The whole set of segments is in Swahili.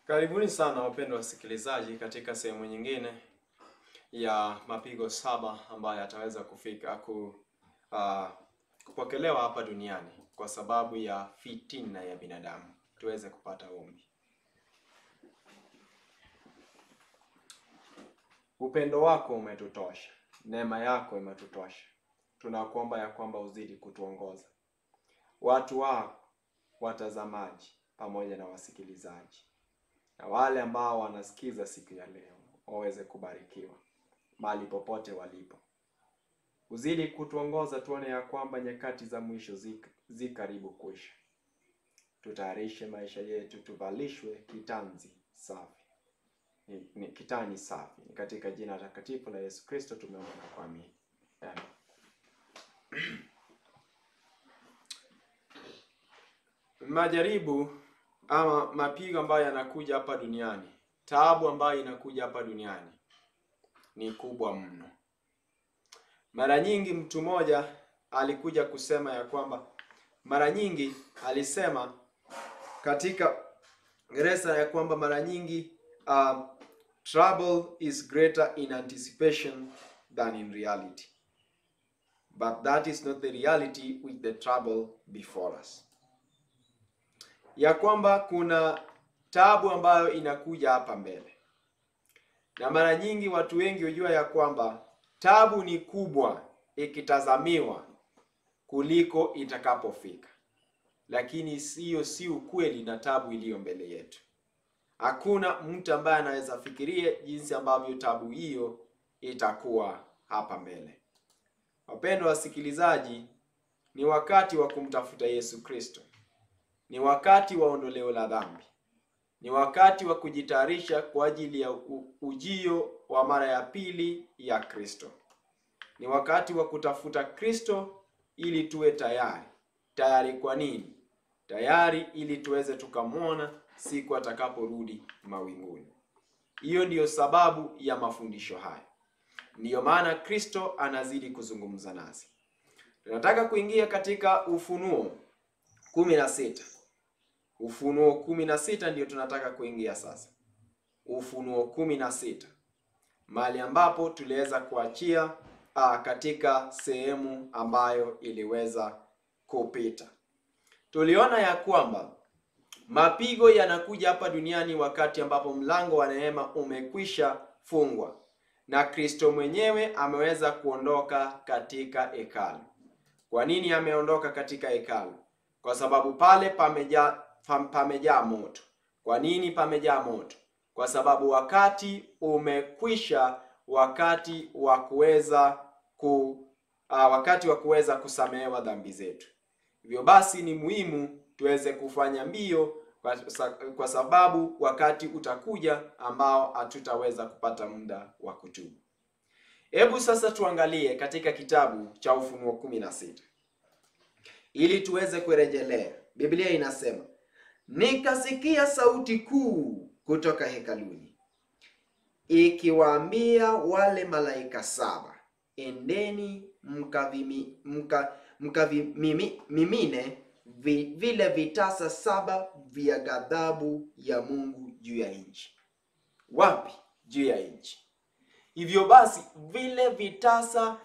Karibuni sana wapendwa wasikilizaji katika sehemu nyingine ya mapigo saba ambayo yataweza kufika ku, uh, kupokelewa hapa duniani kwa sababu ya fitina ya binadamu. Tuweze kupata ombi. Upendo wako umetutosha, neema yako imetutosha. Tunakuomba ya kwamba uzidi kutuongoza watu wako, watazamaji pamoja na wasikilizaji na wale ambao wanasikiza siku ya leo waweze kubarikiwa mahali popote walipo. Uzidi kutuongoza tuone ya kwamba nyakati za mwisho zi, zi karibu kuisha. Tutayarishe maisha yetu, tuvalishwe kitanzi safi, ni, ni kitani safi. Ni katika jina takatifu la Yesu Kristo tumeomba na kuamini, amen. Majaribu ama mapigo ambayo yanakuja hapa duniani, taabu ambayo inakuja hapa duniani ni kubwa mno. Mara nyingi mtu mmoja alikuja kusema ya kwamba, mara nyingi alisema katika gereza ya kwamba mara nyingi uh, trouble is greater in anticipation than in reality but that is not the reality with the trouble before us ya kwamba kuna taabu ambayo inakuja hapa mbele, na mara nyingi watu wengi hujua ya kwamba taabu ni kubwa ikitazamiwa kuliko itakapofika, lakini siyo si ukweli na taabu iliyo mbele yetu. Hakuna mtu ambaye anaweza fikiria jinsi ambavyo taabu hiyo itakuwa hapa mbele. Wapendwa wasikilizaji, ni wakati wa kumtafuta Yesu Kristo ni wakati wa ondoleo la dhambi, ni wakati wa kujitayarisha kwa ajili ya ujio wa mara ya pili ya Kristo. Ni wakati wa kutafuta Kristo ili tuwe tayari. Tayari kwa nini? Tayari ili tuweze tukamwona siku atakaporudi mawinguni. Hiyo ndiyo sababu ya mafundisho haya, ndiyo maana Kristo anazidi kuzungumza nasi. Tunataka kuingia katika Ufunuo kumi na sita. Ufunuo kumi na sita ndiyo tunataka kuingia sasa. Ufunuo kumi na sita mahali ambapo tuliweza kuachia a, katika sehemu ambayo iliweza kupita, tuliona ya kwamba mapigo yanakuja hapa duniani wakati ambapo mlango wa neema umekwisha fungwa na Kristo mwenyewe ameweza kuondoka katika hekalu. Kwa nini ameondoka katika hekalu? Kwa sababu pale pamejaa pamejaa moto. Kwa nini pamejaa moto? Kwa sababu wakati umekwisha, wakati wa kuweza ku uh, wakati wa kuweza kusamehewa dhambi zetu. Hivyo basi ni muhimu tuweze kufanya mbio kwa, kwa sababu wakati utakuja ambao hatutaweza kupata muda wa kutubu. Hebu sasa tuangalie katika kitabu cha Ufunuo kumi na sita ili tuweze kurejelea. Biblia inasema Nikasikia sauti kuu kutoka hekaluni ikiwaambia wale malaika saba, endeni mkavimi, mka, mkavimimine vi, vile vitasa saba vya ghadhabu ya Mungu juu ya nchi. Wapi? Juu ya nchi. Hivyo basi vile vitasa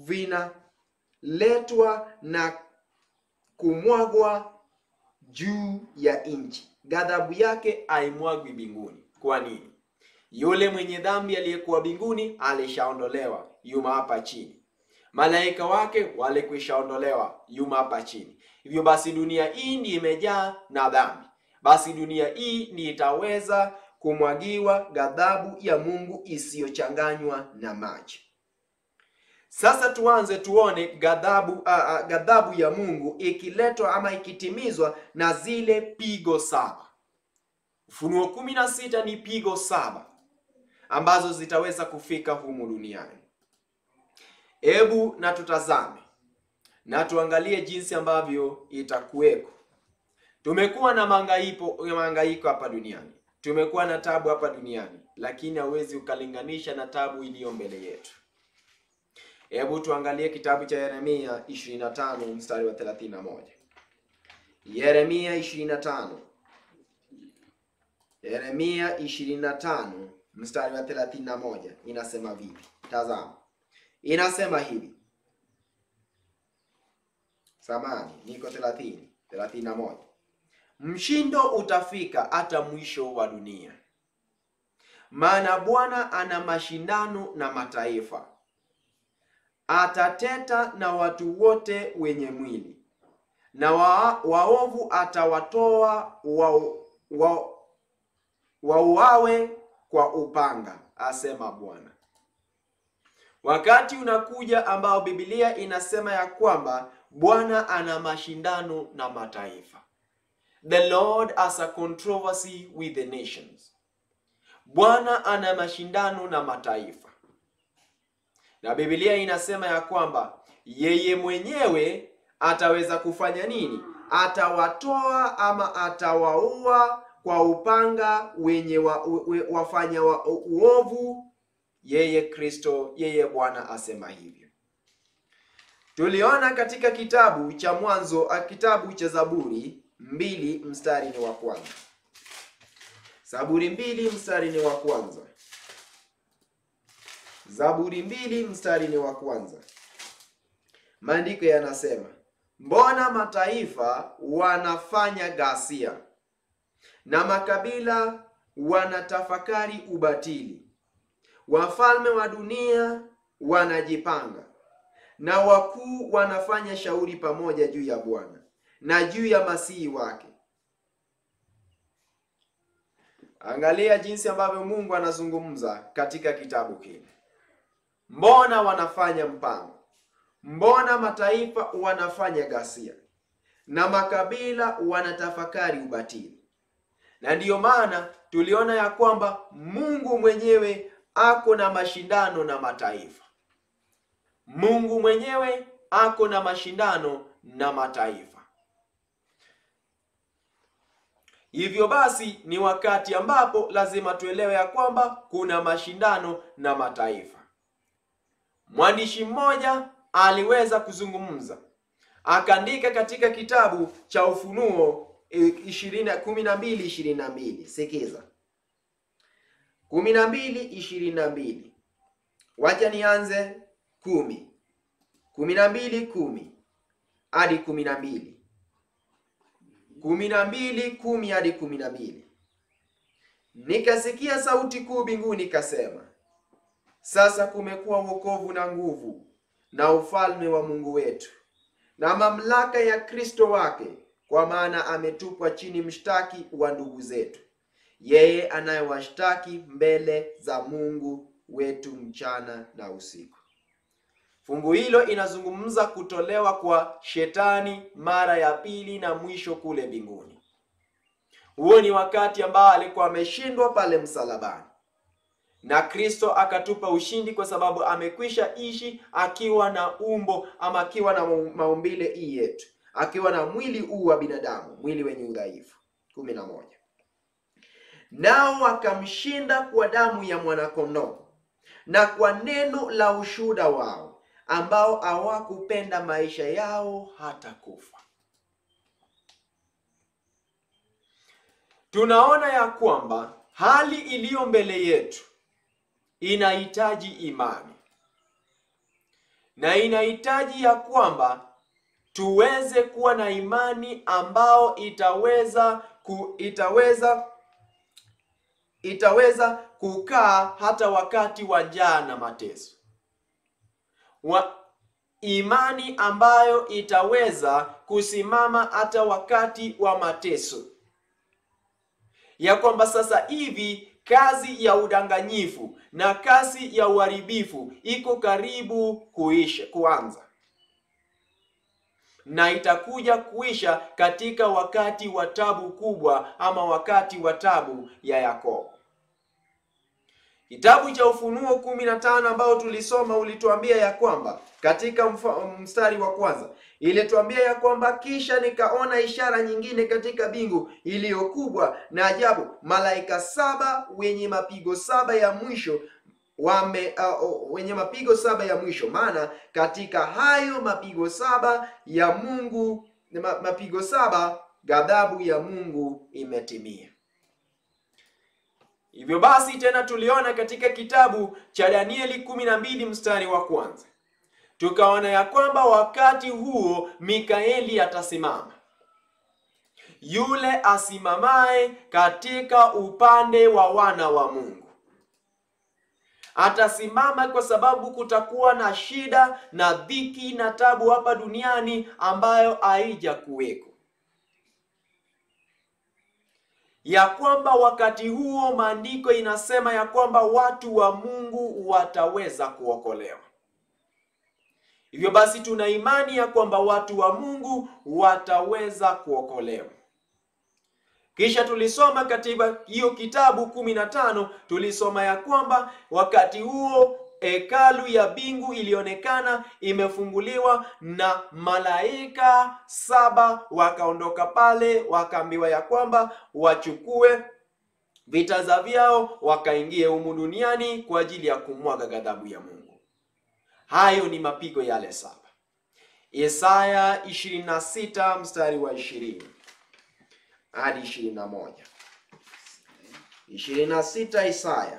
vinaletwa na kumwagwa juu ya nchi. Ghadhabu yake haimwagwi mbinguni. Kwa nini? Yule mwenye dhambi aliyekuwa mbinguni alishaondolewa, yuma hapa chini. Malaika wake walikwishaondolewa, yuma hapa chini. Hivyo basi dunia hii ndi imejaa na dhambi, basi dunia hii ndi itaweza kumwagiwa ghadhabu ya Mungu isiyochanganywa na maji. Sasa tuanze tuone ghadhabu uh, ghadhabu ya Mungu ikiletwa ama ikitimizwa na zile pigo saba. Ufunuo kumi na sita ni pigo saba ambazo zitaweza kufika humu duniani. Hebu na tutazame na tuangalie jinsi ambavyo itakuweko. Tumekuwa na mahangaiko mahangaiko hapa duniani, tumekuwa na tabu hapa duniani, lakini hauwezi ukalinganisha na tabu iliyo mbele yetu. Hebu tuangalie kitabu cha Yeremia 25 mstari wa 31. Yeremia 25 Yeremia 25 mstari wa 31 inasema vipi? Tazama, inasema hivi samani, niko 30 31, mshindo utafika hata mwisho wa dunia, maana Bwana ana mashindano na mataifa, atateta na watu wote wenye mwili, na wa, waovu atawatoa wa, wa, wauawe kwa upanga, asema Bwana. Wakati unakuja ambao Biblia inasema ya kwamba Bwana ana mashindano na mataifa. The Lord has a controversy with the nations. Bwana ana mashindano na mataifa, na Biblia inasema ya kwamba yeye mwenyewe ataweza kufanya nini? Atawatoa ama atawaua kwa upanga wenye wa, we, wafanya wa, uovu. Yeye Kristo, yeye Bwana asema hivyo. Tuliona katika kitabu cha Mwanzo, kitabu cha Zaburi mbili mstari ni wa kwanza. Zaburi mbili mstari ni wa kwanza. Zaburi mbili mstari ni wa kwanza. Maandiko yanasema, mbona mataifa wanafanya ghasia na makabila wanatafakari ubatili. Wafalme wa dunia wanajipanga, na wakuu wanafanya shauri pamoja juu ya Bwana na juu ya masihi wake. Angalia jinsi ambavyo Mungu anazungumza katika kitabu kile. Mbona wanafanya mpango? Mbona mataifa wanafanya ghasia na makabila wanatafakari ubatili? Na ndiyo maana tuliona ya kwamba Mungu mwenyewe ako na mashindano na mataifa. Mungu mwenyewe ako na mashindano na mataifa. Hivyo basi ni wakati ambapo lazima tuelewe ya kwamba kuna mashindano na mataifa. Mwandishi mmoja aliweza kuzungumza, akaandika katika kitabu cha Ufunuo ishirini kumi na mbili ishirini na mbili. Sikiza, kumi na mbili ishirini na mbili. Wacha nianze kumi kumi na mbili kumi hadi kumi na mbili kumi na mbili kumi hadi kumi na mbili. Nikasikia sauti kuu mbinguni ikasema, sasa kumekuwa wokovu na nguvu na ufalme wa Mungu wetu na mamlaka ya Kristo wake, kwa maana ametupwa chini mshtaki wa ndugu zetu, yeye anayewashtaki mbele za Mungu wetu mchana na usiku. Fungu hilo inazungumza kutolewa kwa shetani mara ya pili na mwisho kule mbinguni. Huo ni wakati ambao alikuwa ameshindwa pale msalabani, na Kristo akatupa ushindi kwa sababu amekwisha ishi akiwa na umbo ama akiwa na maumbile hii yetu, akiwa na mwili huu wa binadamu, mwili wenye udhaifu. kumi na moja. Nao wakamshinda kwa damu ya mwanakondoo na kwa neno la ushuhuda wao ambao hawakupenda maisha yao hata kufa. Tunaona ya kwamba hali iliyo mbele yetu inahitaji imani na inahitaji ya kwamba tuweze kuwa na imani ambao itaweza ku, itaweza itaweza kukaa hata wakati wa njaa na mateso wa imani ambayo itaweza kusimama hata wakati wa mateso, ya kwamba sasa hivi kazi ya udanganyifu na kazi ya uharibifu iko karibu kuisha kuanza, na itakuja kuisha katika wakati wa tabu kubwa, ama wakati wa tabu ya Yakobo. Kitabu cha Ufunuo kumi na tano ambao tulisoma ulituambia ya kwamba katika mstari wa kwanza ilituambia ya kwamba kisha nikaona ishara nyingine katika mbingu iliyo kubwa na ajabu, malaika saba wenye mapigo saba ya mwisho wame uh, wenye mapigo saba ya mwisho. Maana katika hayo mapigo saba ya Mungu mapigo saba ghadhabu ya Mungu imetimia. Hivyo basi tena tuliona katika kitabu cha Danieli kumi na mbili mstari wa kwanza tukaona ya kwamba wakati huo Mikaeli atasimama, yule asimamaye katika upande wa wana wa Mungu atasimama, kwa sababu kutakuwa na shida na dhiki na tabu hapa duniani ambayo haija kuweko ya kwamba wakati huo maandiko inasema ya kwamba watu wa Mungu wataweza kuokolewa. Hivyo basi tuna imani ya kwamba watu wa Mungu wataweza kuokolewa. Kisha tulisoma katika hiyo kitabu kumi na tano tulisoma ya kwamba wakati huo hekalu ya mbingu ilionekana imefunguliwa na malaika saba wakaondoka pale, wakaambiwa ya kwamba wachukue vitaza vyao wakaingie humu duniani kwa ajili ya kumwaga ghadhabu ya Mungu. Hayo ni mapigo yale saba. Isaya 26 mstari wa 20 hadi 21. 26 Isaya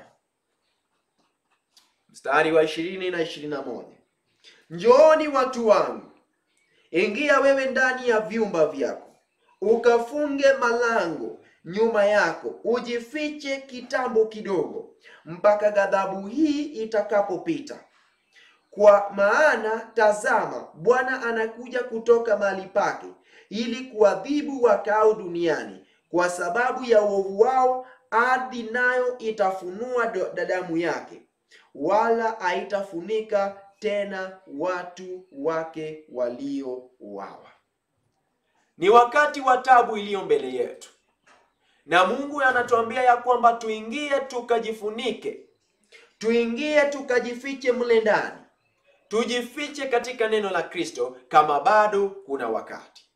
mstari wa ishirini na ishirini na moja njooni watu wangu, ingia wewe ndani ya vyumba vyako, ukafunge malango nyuma yako, ujifiche kitambo kidogo, mpaka ghadhabu hii itakapopita. Kwa maana tazama, Bwana anakuja kutoka mahali pake, ili kuadhibu wakao duniani kwa sababu ya uovu wao. Ardhi nayo itafunua damu yake wala haitafunika tena watu wake waliouawa. Ni wakati wa tabu iliyo mbele yetu, na Mungu anatuambia ya kwamba tuingie tukajifunike, tuingie tukajifiche mle ndani, tujifiche katika neno la Kristo kama bado kuna wakati.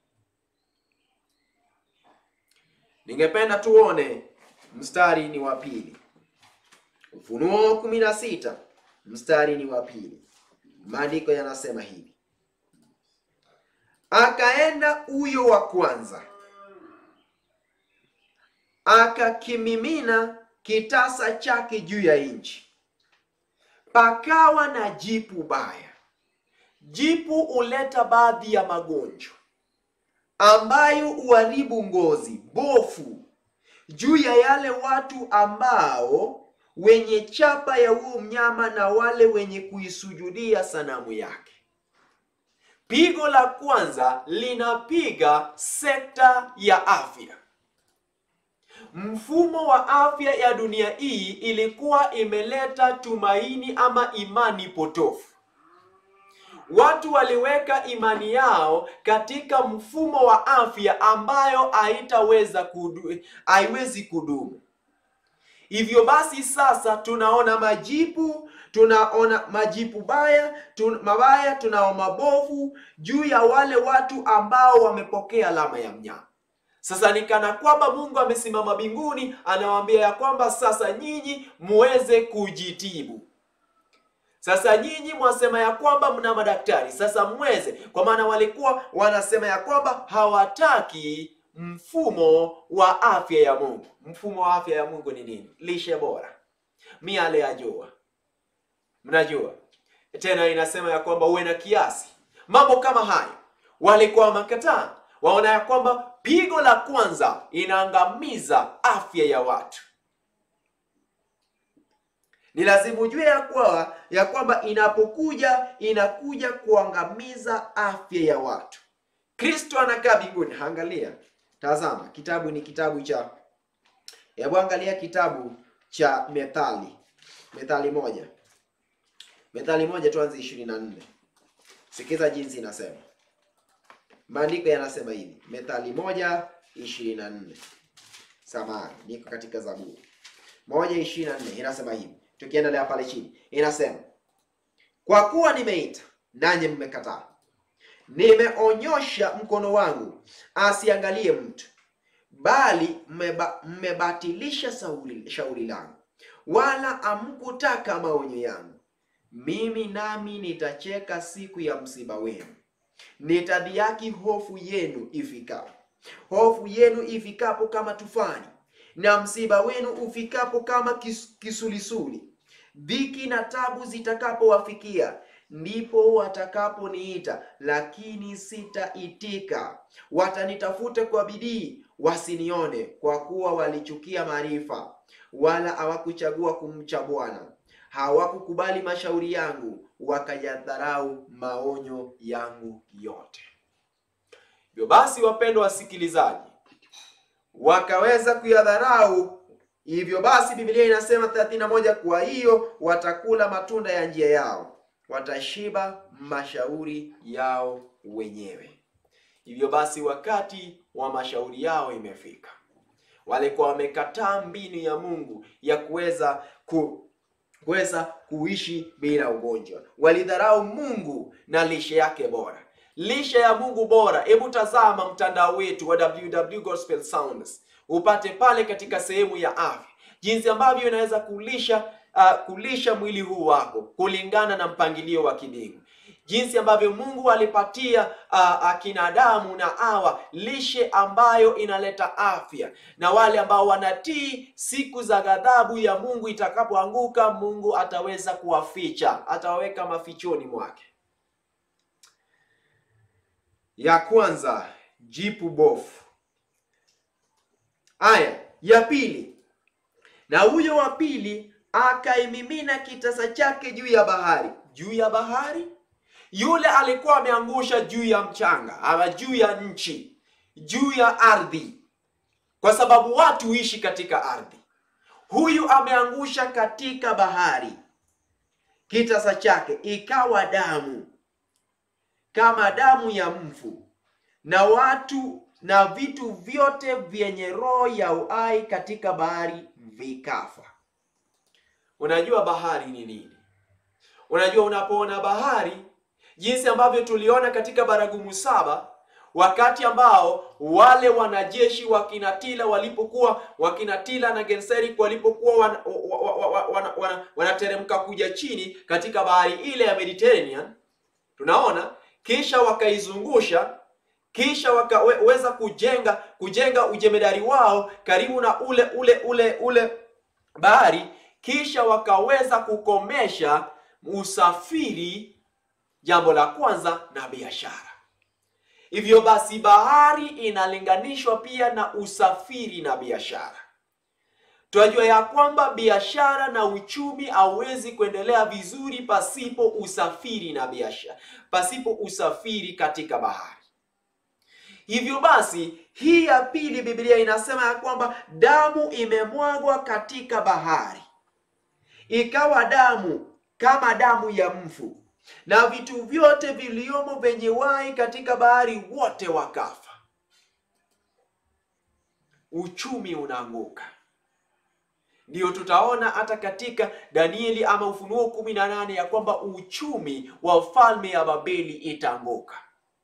Ningependa tuone mstari ni wa pili Ufunuo kumi na sita mstari ni wa pili. Maandiko yanasema hivi: akaenda huyo wa kwanza akakimimina kitasa chake juu ya nchi, pakawa na jipu baya. Jipu huleta baadhi ya magonjwa ambayo huharibu ngozi, bofu juu ya yale watu ambao wenye chapa ya huo mnyama na wale wenye kuisujudia sanamu yake. Pigo la kwanza linapiga sekta ya afya. Mfumo wa afya ya dunia hii ilikuwa imeleta tumaini ama imani potofu. Watu waliweka imani yao katika mfumo wa afya ambayo haitaweza kudu, haiwezi kudumu. Hivyo basi sasa tunaona majipu, tunaona majipu baya tun, mabaya, tunao mabovu juu ya wale watu ambao wamepokea alama ya mnyama. Sasa ni kana kwamba Mungu amesimama mbinguni anawaambia ya kwamba sasa nyinyi muweze kujitibu. Sasa nyinyi mwasema ya kwamba mna madaktari, sasa mweze, kwa maana walikuwa wanasema ya kwamba hawataki mfumo wa afya ya Mungu. Mfumo wa afya ya Mungu ni nini? Lishe bora, miale ya jua, mnajua tena, inasema ya kwamba uwe na kiasi. Mambo kama hayo walikuwa makataa, waona ya kwamba pigo la kwanza inaangamiza afya ya watu. Ni lazima ujue ya kwamba ya kwamba inapokuja inakuja kuangamiza afya ya watu. Kristo anakaa mbinguni, angalia Tazama, kitabu ni kitabu cha, hebu angalia kitabu cha Methali, Methali moja, Methali moja tuanze ishirini na nne. Sikiza jinsi inasema, maandiko yanasema hivi, Methali moja ishirini na nne. Samahani, niko katika Zaburi moja ishirini na nne, inasema hivi, tukiendelea pale chini inasema, kwa kuwa nimeita nanyi mmekataa nimeonyosha mkono wangu asiangalie mtu, bali mmebatilisha shauri langu, wala amkutaka maonyo yangu. Mimi nami nitacheka siku ya msiba wenu, nitadhihaki hofu yenu ifikapo. Hofu yenu ifikapo kama tufani, na msiba wenu ufikapo kama kis, kisulisuli, dhiki na tabu zitakapowafikia, ndipo watakaponiita, lakini sitaitika. Watanitafuta kwa bidii, wasinione, kwa kuwa walichukia maarifa, wala hawakuchagua kumcha Bwana. Hawakukubali mashauri yangu, wakayadharau maonyo yangu yote. Hivyo basi, wapendwa wasikilizaji, wakaweza kuyadharau. Hivyo basi Biblia inasema 31, kwa hiyo watakula matunda ya njia yao, watashiba mashauri yao wenyewe. hivyo basi, wakati wa mashauri yao imefika. Walikuwa wamekataa mbinu ya Mungu ya kuweza ku kuweza kuishi bila ugonjwa. Walidharau Mungu na lishe yake bora. lishe ya Mungu bora. Hebu tazama mtandao wetu wa www Gospel Sounds upate pale katika sehemu ya afya, jinsi ambavyo inaweza kulisha uh, kulisha mwili huu wako kulingana na mpangilio wa kimbingu, jinsi ambavyo Mungu alipatia uh, akina Adamu na Hawa lishe ambayo inaleta afya, na wale ambao wanatii siku za ghadhabu ya Mungu itakapoanguka, Mungu ataweza kuwaficha, atawaweka mafichoni mwake. Ya kwanza jipu bofu. Aya ya pili, na huyo wa pili akaimimina kitasa chake juu ya bahari. juu ya bahari. Yule alikuwa ameangusha juu ya mchanga ama juu ya nchi, juu ya ardhi, kwa sababu watu huishi katika ardhi. Huyu ameangusha katika bahari, kitasa chake ikawa damu kama damu ya mfu, na watu na vitu vyote vyenye roho ya uhai katika bahari vikafa. Unajua bahari ni nini? Unajua, unapoona bahari, jinsi ambavyo tuliona katika baragumu saba, wakati ambao wale wanajeshi wa Kinatila walipokuwa wakinatila na Genserik walipokuwa wan, wa, wa, wa, wa, wana, wana, wanateremka kuja chini katika bahari ile ya Mediterranean, tunaona kisha wakaizungusha kisha wakaweza kujenga kujenga ujemedari wao karibu na ule ule ule ule bahari, kisha wakaweza kukomesha usafiri, jambo la kwanza, na biashara. Hivyo basi, bahari inalinganishwa pia na usafiri na biashara. Tunajua ya kwamba biashara na uchumi hauwezi kuendelea vizuri pasipo usafiri na biashara, pasipo usafiri katika bahari. Hivyo basi, Hii ya pili, Biblia inasema ya kwamba damu imemwagwa katika bahari, ikawa damu kama damu ya mfu, na vitu vyote viliomo vyenye uhai katika bahari wote wakafa. uchumi unaanguka. Ndiyo tutaona hata katika Danieli ama Ufunuo kumi na nane ya kwamba uchumi wa falme ya Babeli itaanguka,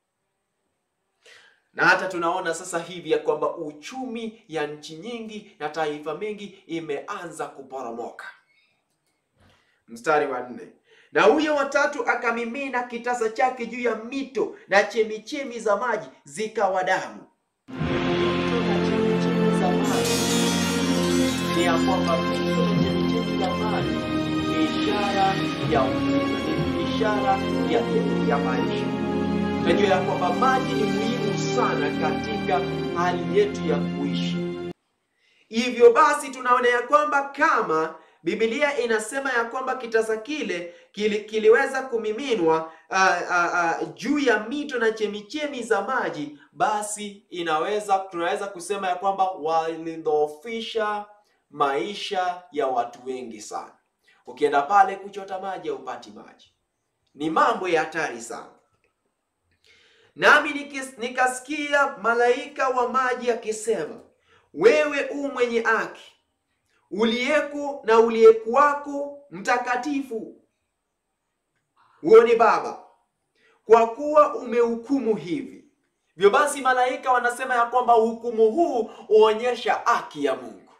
na hata tunaona sasa hivi ya kwamba uchumi ya nchi nyingi na taifa mengi imeanza kuporomoka. Mstari wa nne, na huyo watatu akamimina kitasa chake juu ya mito na chemichemi za maji zikawa damu. Mito na chemichemi za maji ni ya kwamba mito na chemichemi za maji ni ishara ya uzima, ni ishara ya, ya maisha. Tunajua ya kwamba maji ni muhimu sana katika hali yetu ya kuishi. Hivyo basi tunaona ya kwamba kama Biblia inasema ya kwamba kitasa kile kili, kiliweza kumiminwa ah, ah, ah, juu ya mito na chemichemi za maji, basi inaweza tunaweza kusema ya kwamba walidhoofisha maisha ya watu wengi sana. Ukienda pale kuchota maji haupati maji. ni mambo ya hatari sana. Nami nikis- nikasikia malaika wa maji akisema, wewe u mwenye haki uliyeko na uliyekuwako mtakatifu, huo ni Baba, kwa kuwa umehukumu hivi. Hivyo basi malaika wanasema ya kwamba hukumu huu huonyesha haki ya Mungu.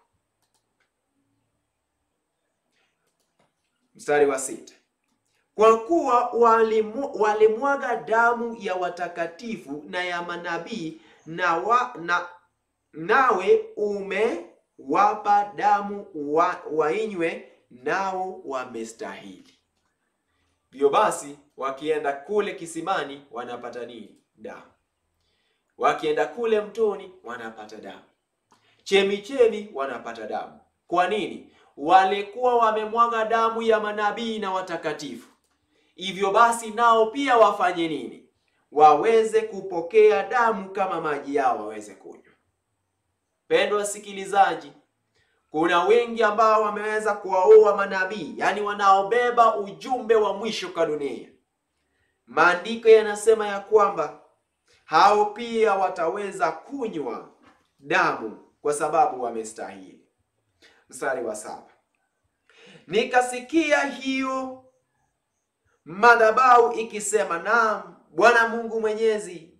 Mstari wa sita, kwa kuwa walimu- walimwaga damu ya watakatifu na ya manabii na wa, na, nawe ume wapa damu wa, wainywe nao wamestahili. Hivyo basi wakienda kule kisimani wanapata nini? Damu. Wakienda kule mtoni wanapata damu. Chemichemi wanapata damu. Kwa nini? Walikuwa wamemwaga damu ya manabii na watakatifu. Hivyo basi nao pia wafanye nini? Waweze kupokea damu kama maji yao waweze kunywa. Pendwa wasikilizaji, Kuna wengi ambao wameweza kuwaoa manabii, yaani wanaobeba ujumbe wa mwisho kwa dunia. Maandiko yanasema ya kwamba hao pia wataweza kunywa damu kwa sababu wamestahili. Mstari wa saba, nikasikia hiyo madhabahu ikisema, naam Bwana Mungu Mwenyezi,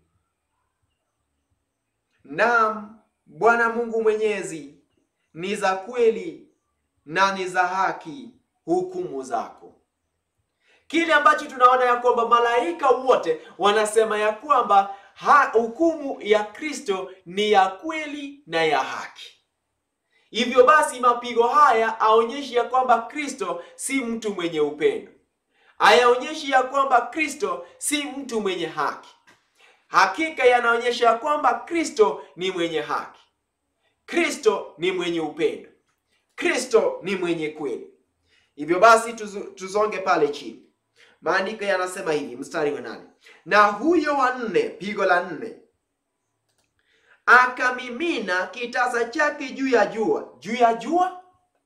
naam Bwana Mungu Mwenyezi, ni za kweli na ni za haki hukumu zako. Kile ambacho tunaona ya kwamba malaika wote wanasema ya kwamba ha, hukumu ya Kristo ni ya kweli na ya haki. Hivyo basi mapigo haya aonyeshi ya kwamba Kristo si mtu mwenye upendo, hayaonyeshi ya kwamba Kristo si mtu mwenye haki. Hakika yanaonyesha ya kwamba Kristo ni mwenye haki, Kristo ni mwenye upendo, Kristo ni mwenye kweli. Hivyo basi tuzu, tuzonge pale chini. Maandiko yanasema hivi, mstari wa nane, na huyo wa nne, pigo la nne, akamimina kitasa chake juu ya jua, juu ya jua,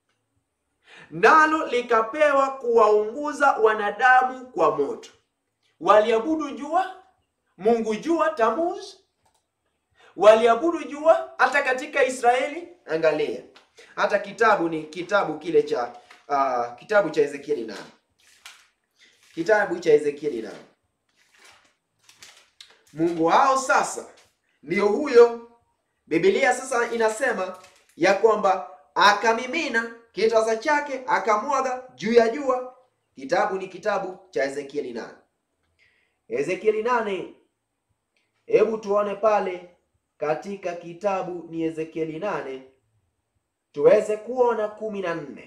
nalo likapewa kuwaunguza wanadamu kwa moto. Waliabudu jua, Mungu jua, Tamuz, waliabudu jua. Hata katika Israeli, angalia, hata kitabu ni kitabu kile cha uh, kitabu cha Ezekieli nane kitabu cha Ezekieli nane. Mungu wao sasa ndiyo huyo. Biblia sasa inasema ya kwamba akamimina kitasa chake akamwaga juu ya jua. Kitabu ni kitabu cha Ezekieli nane. Ezekieli nane, hebu tuone pale katika kitabu ni Ezekieli nane tuweze kuona kumi na nne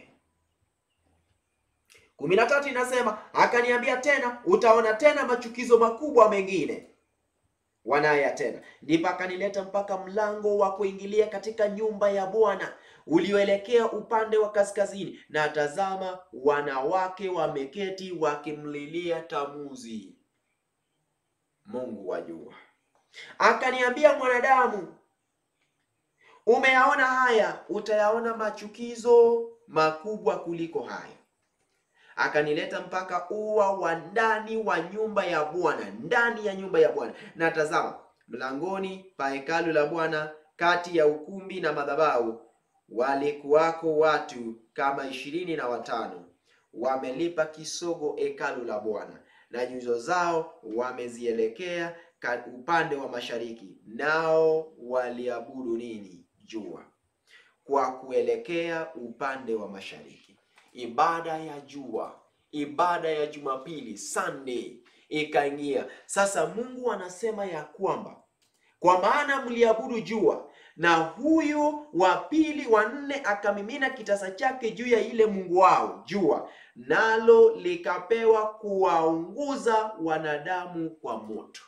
kumi na tatu inasema akaniambia tena, utaona tena machukizo makubwa mengine wanaya tena. Ndipo akanileta mpaka mlango wa kuingilia katika nyumba ya Bwana ulioelekea upande wa kaskazini, na tazama, wanawake wameketi wakimlilia Tamuzi, mungu wa jua. Akaniambia, mwanadamu, umeyaona haya, utayaona machukizo makubwa kuliko haya akanileta mpaka ua wa ndani wa nyumba ya Bwana, ndani ya nyumba ya Bwana. Na tazama, mlangoni pa hekalu la Bwana, kati ya ukumbi na madhabahu, walikuwako watu kama ishirini na watano, wamelipa kisogo hekalu la Bwana, na nyuso zao wamezielekea upande wa mashariki, nao waliabudu nini? Jua, kwa kuelekea upande wa mashariki ibada ya jua, ibada ya Jumapili, Sunday ikaingia. Sasa Mungu anasema ya kwamba kwa maana mliabudu jua, na huyu wa pili wa nne akamimina kitasa chake juu ya ile mungu wao jua, nalo likapewa kuwaunguza wanadamu kwa moto.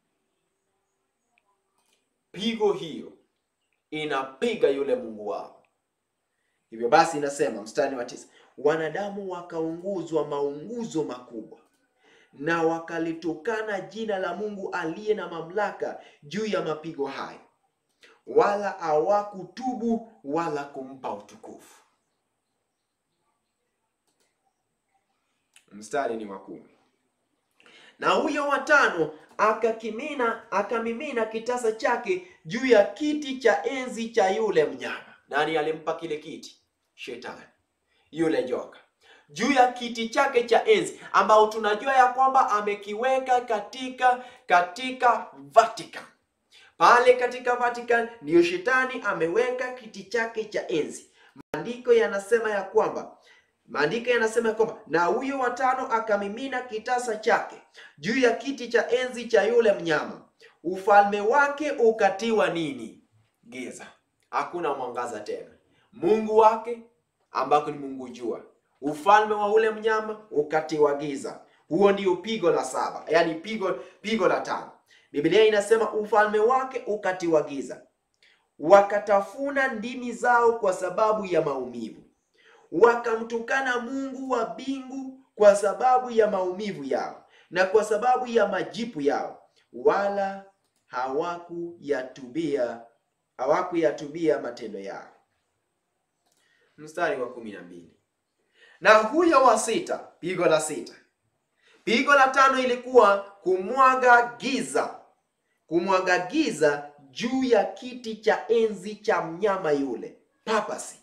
pigo hiyo inapiga yule mungu wao. Hivyo basi inasema mstari wa tisa, wanadamu wakaunguzwa maunguzo makubwa, na wakalitukana jina la Mungu aliye na mamlaka juu ya mapigo hayo, wala hawakutubu wala kumpa utukufu. Mstari ni wa kumi. Na huyo watano akakimina akamimina kitasa chake juu ya kiti cha enzi cha yule mnyama. Nani alimpa kile kiti? Shetani Yule joka juu ya kiti chake cha enzi, ambao tunajua ya kwamba amekiweka katika katika Vatican. pale katika Vatican ndiyo shetani ameweka kiti chake cha enzi. Maandiko yanasema ya kwamba maandiko yanasema ya kwamba na huyo watano akamimina kitasa chake juu ya kiti cha enzi cha yule mnyama, ufalme wake ukatiwa nini? Giza, hakuna mwangaza tena. Mungu wake ambako ni Mungu jua, ufalme wa ule mnyama ukatiwa giza. Huo ndio pigo la saba, yaani pigo pigo la tano. Biblia inasema ufalme wake ukatiwa giza, wakatafuna ndimi zao kwa sababu ya maumivu, wakamtukana Mungu wa mbingu kwa sababu ya maumivu yao na kwa sababu ya majipu yao, wala hawakuyatubia hawakuyatubia matendo yao. Mstari wa kumi na mbili. Na huyo wa sita, pigo la sita. Pigo la tano ilikuwa kumwaga giza, kumwaga giza juu ya kiti cha enzi cha mnyama yule, papasi.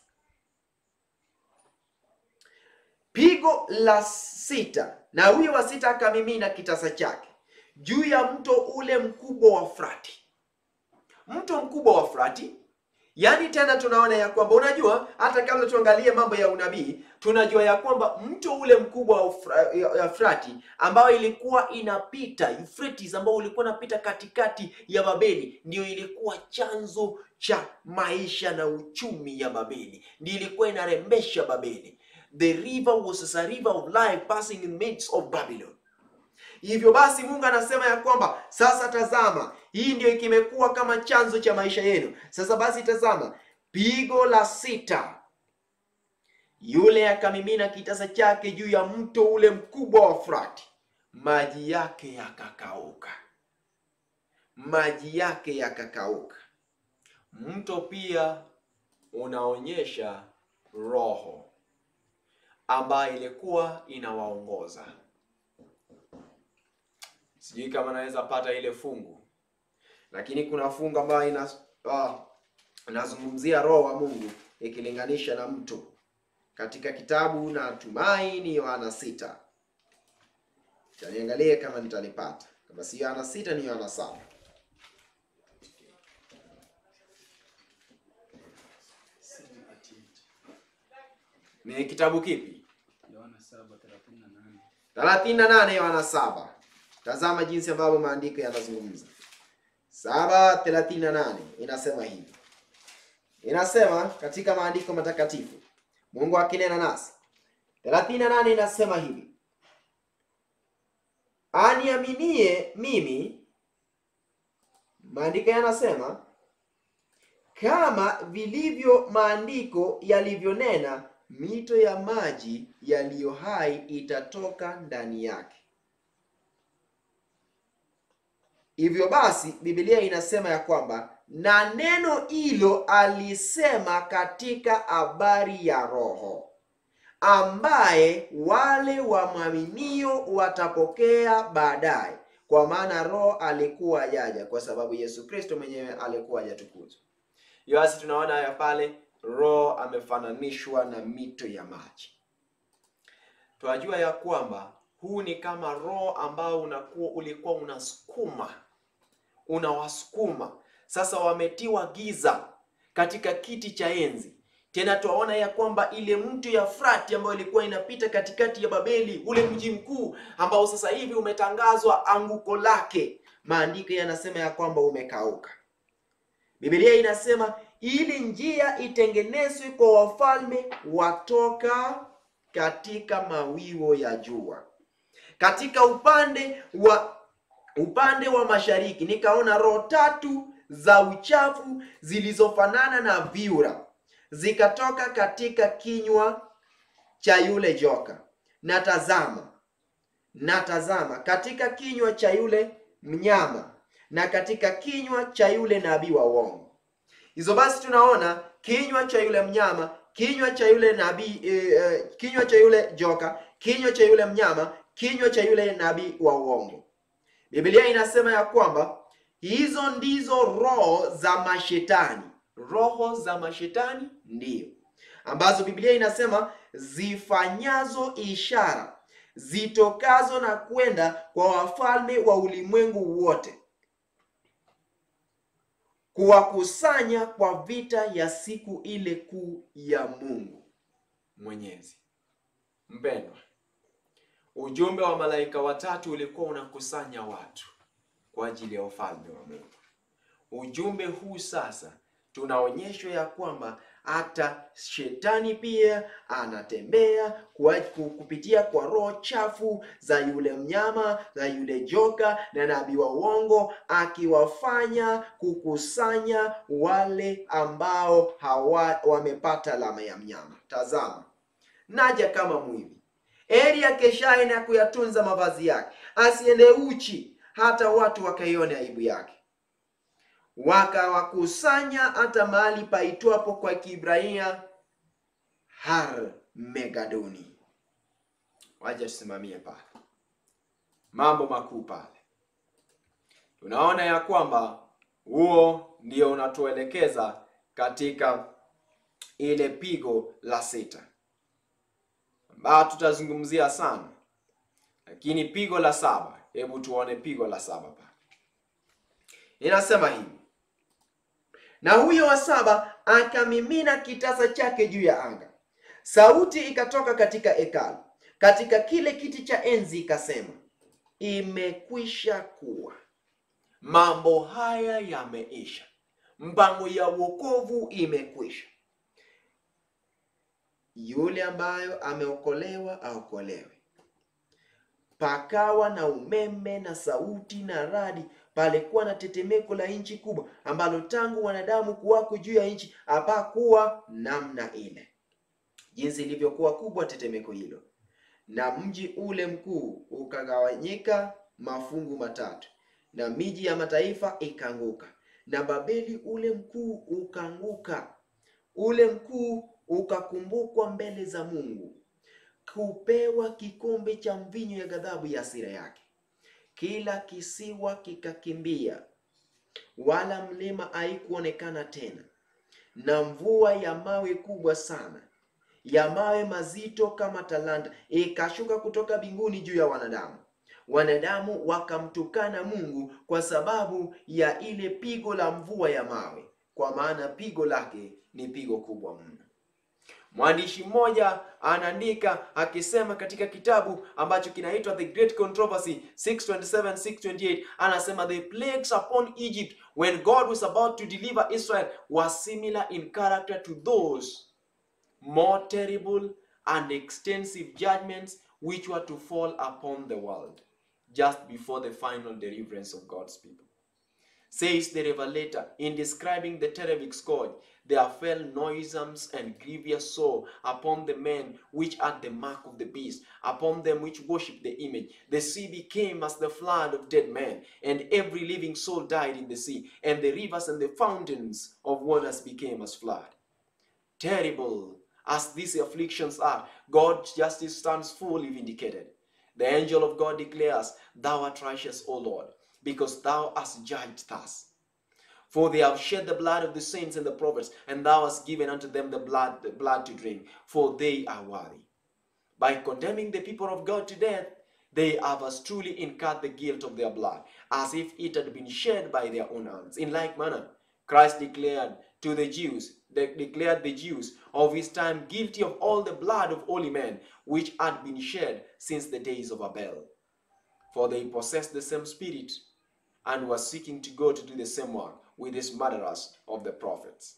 Pigo la sita, na huyo wa sita akamimina kitasa chake juu ya mto ule mkubwa wa Frati. Mto mkubwa wa Frati, yaani tena tunaona ya kwamba unajua, hata kabla tuangalie mambo ya unabii, tunajua ya kwamba mto ule mkubwa wa Ufra- ya Frati ambao ilikuwa inapita Euphrates, ambao ulikuwa unapita katikati ya Babeli, ndio ilikuwa chanzo cha maisha na uchumi ya Babeli, ndio ilikuwa inarembesha Babeli. The river was a river of life passing in midst of Babylon. Hivyo basi Mungu anasema ya kwamba sasa tazama, hii ndio kimekuwa kama chanzo cha maisha yenu. Sasa basi tazama, pigo la sita, yule akamimina kitasa chake juu ya mto ule mkubwa wa Frati, maji yake yakakauka, maji yake yakakauka. Mto pia unaonyesha roho ambayo ilikuwa inawaongoza. Sijui kama naweza pata ile fungu, lakini kuna fungu ambayo ina ah, inazungumzia roho wa Mungu ikilinganisha na mto katika kitabu na tumaini Yohana sita. Taniangalie kama nitalipata, kama si Yohana sita ni Yohana saba. Ni kitabu kipi? Yohana 7:38. 38 Yohana saba. Tazama jinsi ambavyo maandiko yanazungumza. 7:38 inasema hivi, inasema katika maandiko matakatifu, Mungu akinena nasi. 38 inasema hivi, aniaminie mimi, maandiko yanasema kama vilivyo maandiko yalivyonena, mito ya maji yaliyo hai itatoka ndani yake. Hivyo basi Biblia inasema ya kwamba na neno hilo alisema katika habari ya Roho ambaye wale wamwaminio watapokea baadaye, kwa maana Roho alikuwa hajaja kwa sababu Yesu Kristo mwenyewe alikuwa hajatukuzwa. Hiyo basi tunaona ya pale Roho amefananishwa na mito ya maji. Tunajua ya kwamba huu ni kama roho ambao unakuwa ulikuwa unasukuma unawasukuma sasa, wametiwa giza katika kiti cha enzi. Tena twaona ya kwamba ile mto ya Frati ambayo ilikuwa inapita katikati ya Babeli, ule mji mkuu ambao sasa hivi umetangazwa anguko lake, maandiko yanasema ya kwamba umekauka. Biblia inasema ili njia itengenezwe kwa wafalme watoka katika mawiwo ya jua. Katika upande wa upande wa mashariki nikaona roho tatu za uchafu zilizofanana na vyura zikatoka katika kinywa cha yule joka, na tazama, na tazama, katika kinywa cha yule mnyama na katika kinywa cha yule nabii wa uongo. Hizo basi tunaona kinywa cha yule mnyama, kinywa cha yule nabii e, e, kinywa cha yule joka, kinywa cha yule mnyama, kinywa cha yule nabii wa uongo. Biblia inasema ya kwamba hizo ndizo roho za mashetani, roho za mashetani ndiyo ambazo Biblia inasema zifanyazo ishara zitokazo na kwenda kwa wafalme wa ulimwengu wote kuwakusanya kwa vita ya siku ile kuu ya Mungu Mwenyezi. Mpendwa, ujumbe wa malaika watatu ulikuwa unakusanya watu kwa ajili ya ufalme wa Mungu. Ujumbe huu sasa tunaonyeshwa ya kwamba hata shetani pia anatembea kwa kupitia kwa roho chafu za yule mnyama za yule joka na nabii wa uongo, akiwafanya kukusanya wale ambao hawa wamepata alama ya mnyama. Tazama, naja kama mwivi, heri akeshaye na kuyatunza mavazi yake, asiende uchi, hata watu wakaione aibu yake wakawakusanya hata mahali paitwapo kwa Kiibrania Har Megadoni. Wacha tusimamie pale, mambo makuu pale. Tunaona ya kwamba huo ndio unatuelekeza katika ile pigo la sita ambayo tutazungumzia sana, lakini pigo la saba, hebu tuone pigo la saba pale. Inasema hivi: na huyo wa saba akamimina kitasa chake juu ya anga, sauti ikatoka katika hekalu, katika kile kiti cha enzi ikasema, imekwisha kuwa. Mambo haya yameisha, mpango ya wokovu imekwisha. Yule ambayo ameokolewa aokolewe. Pakawa na umeme na sauti na radi, palikuwa na tetemeko la nchi kubwa, ambalo tangu wanadamu kuwako juu ya nchi hapakuwa namna ile, jinsi ilivyokuwa kubwa tetemeko hilo. Na mji ule mkuu ukagawanyika mafungu matatu, na miji ya mataifa ikaanguka, na Babeli ule mkuu ukaanguka, ule mkuu ukakumbukwa mbele za Mungu kupewa kikombe cha mvinyo ya ghadhabu ya hasira yake. Kila kisiwa kikakimbia, wala mlima haikuonekana tena, na mvua ya mawe kubwa sana ya mawe mazito kama talanta ikashuka kutoka mbinguni juu ya wanadamu. Wanadamu wakamtukana Mungu kwa sababu ya ile pigo la mvua ya mawe, kwa maana pigo lake ni pigo kubwa mno. Mwandishi mmoja anaandika akisema katika kitabu ambacho kinaitwa The Great Controversy 627 628, anasema the plagues upon Egypt when God was about to deliver Israel were similar in character to those more terrible and extensive judgments which were to fall upon the world just before the final deliverance of God's people. Says the Revelator in describing the terrible scourge, there fell noisome and grievous sore upon the men which had the mark of the beast, upon them which worshipped the image. The sea became as the flood of dead men, and every living soul died in the sea, and the rivers and the fountains of waters became as flood. Terrible as these afflictions are, God's justice stands fully vindicated. The angel of God declares, Thou art righteous, O Lord, because thou hast judged thus. For they have shed the blood of the saints and the prophets, and thou hast given unto them the blood, the blood to drink, for they are worthy. By condemning the people of God to death, they have as truly incurred the guilt of their blood, as if it had been shed by their own hands. In like manner, Christ declared to the Jews, de- declared the Jews of his time guilty of all the blood of holy men, which had been shed since the days of Abel. For they possessed the same spirit and were seeking to go to do the same work with these murderers of the prophets.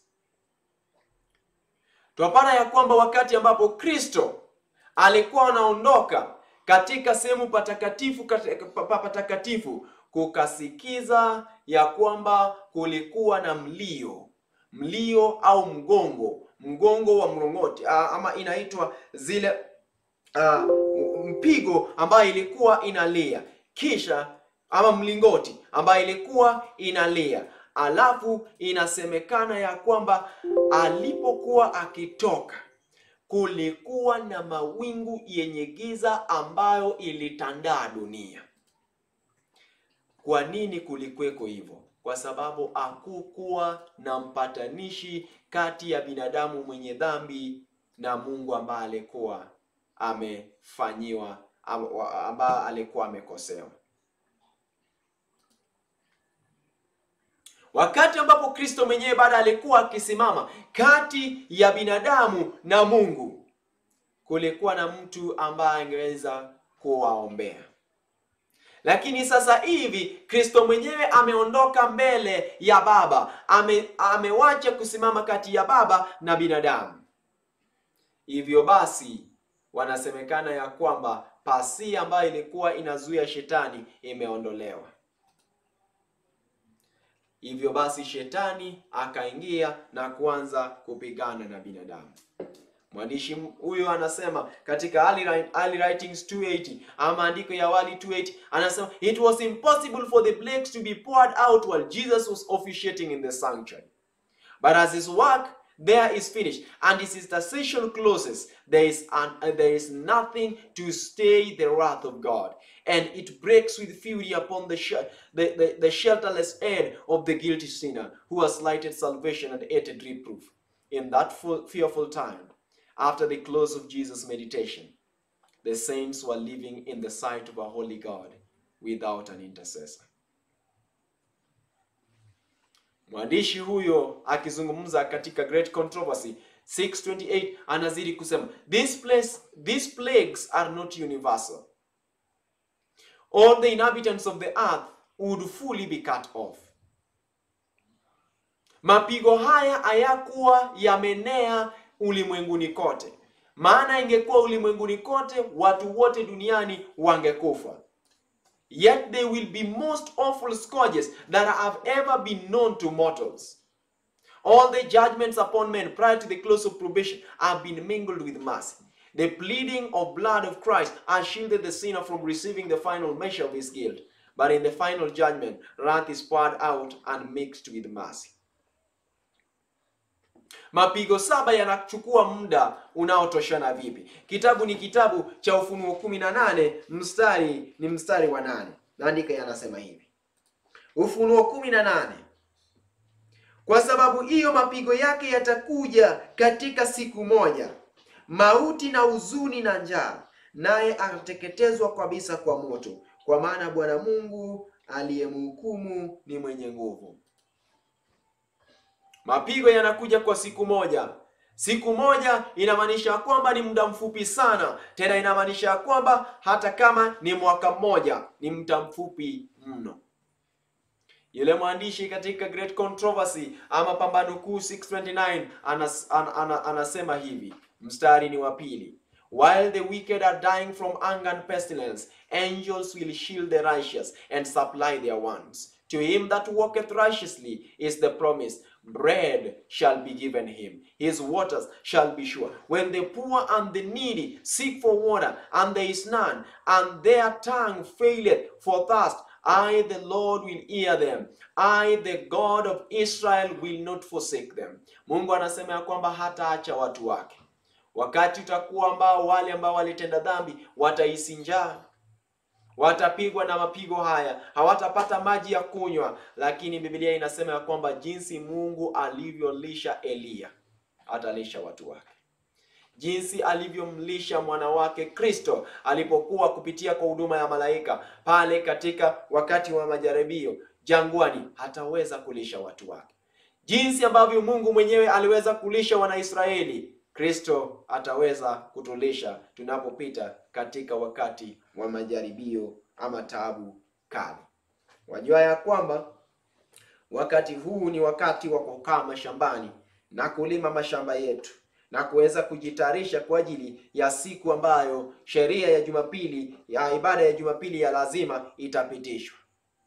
Twapata ya kwamba wakati ambapo Kristo alikuwa anaondoka katika sehemu patakatifu katika- pa- pa- patakatifu, kukasikiza ya kwamba kulikuwa na mlio, mlio au mgongo, mgongo wa mlongoti ah, ama inaitwa zile ah, mpigo ambayo ilikuwa inalia, kisha ama mlingoti ambayo ilikuwa inalia, alafu inasemekana ya kwamba alipokuwa akitoka kulikuwa na mawingu yenye giza ambayo ilitandaa dunia. Kwa nini kulikweko hivyo? Kwa sababu hakukuwa na mpatanishi kati ya binadamu mwenye dhambi na Mungu ambaye alikuwa amefanyiwa ambaye alikuwa amekosewa. Wakati ambapo Kristo mwenyewe baada alikuwa akisimama kati ya binadamu na Mungu, kulikuwa na mtu ambaye angeweza kuwaombea. lakini sasa hivi Kristo mwenyewe ameondoka mbele ya Baba, ame, amewacha kusimama kati ya Baba na binadamu. Hivyo basi wanasemekana ya kwamba pasia ambayo ilikuwa inazuia shetani imeondolewa. Hivyo basi shetani akaingia na kuanza kupigana na binadamu. Mwandishi huyo anasema katika early, early writings 280 ama maandiko ya awali 280 anasema it was impossible for the plagues to be poured out while Jesus was officiating in the sanctuary. But as his work there is finished and his intercession closes, there is, an, uh, there is nothing to stay the wrath of God. And it breaks with fury upon the, sh- the, the, the shelterless head of the guilty sinner who has slighted salvation and hated reproof. In that full, fearful time, after the close of Jesus' meditation, the saints were living in the sight of a holy God without an intercessor. Mwandishi huyo akizungumza katika Great Controversy 628 anazidi kusema these, place, these plagues are not universal. All the inhabitants of the earth would fully be cut off. Mapigo haya hayakuwa yamenea ulimwenguni kote, maana ingekuwa ulimwenguni kote watu wote duniani wangekufa. Yet they will be most awful scourges that have ever been known to mortals. All the judgments upon men prior to the close of probation have been mingled with mercy. The pleading of blood of Christ has shielded the sinner from receiving the final measure of his guilt. But in the final judgment, wrath is poured out and mixed with mercy. Mapigo saba yanachukua muda unaotoshana vipi? Kitabu ni kitabu cha Ufunuo kumi na nane mstari ni mstari wa nane. Maandiko yanasema hivi, Ufunuo kumi na nane kwa sababu hiyo mapigo yake yatakuja katika siku moja, mauti na huzuni na njaa, naye atateketezwa kabisa kwa moto, kwa maana Bwana Mungu aliyemhukumu ni mwenye nguvu. Mapigo yanakuja kwa siku moja. Siku moja inamaanisha kwamba ni muda mfupi sana, tena inamaanisha kwamba hata kama ni mwaka mmoja ni muda mfupi mno. Yule mwandishi katika Great Controversy ama Pambano Kuu 629 anas, an, an, anasema hivi, mstari ni wa pili While the wicked are dying from hunger and pestilence, angels will shield the righteous and supply their wants. To him that walketh righteously is the promise, bread shall be given him, his waters shall be sure. When the poor and the needy seek for water, and there is none, and their tongue faileth for thirst, I, the Lord, will hear them. I, the God of Israel, will not forsake them. Mungu anasema ya kwamba hataacha watu wake. Wakati utakuwa ambao wale ambao walitenda dhambi watahisi njaa, watapigwa na mapigo haya, hawatapata maji ya kunywa. Lakini Biblia inasema ya kwamba jinsi Mungu alivyolisha Eliya atalisha watu wake, jinsi alivyomlisha mwana wake Kristo alipokuwa kupitia kwa huduma ya malaika pale katika wakati wa majaribio jangwani, hataweza kulisha watu wake, jinsi ambavyo Mungu mwenyewe aliweza kulisha Wanaisraeli Kristo ataweza kutulisha tunapopita katika wakati wa majaribio ama taabu kali. Wajua ya kwamba wakati huu ni wakati wa kukaa mashambani na kulima mashamba yetu na kuweza kujitayarisha kwa ajili ya siku ambayo sheria ya Jumapili ya ibada ya Jumapili ya lazima itapitishwa,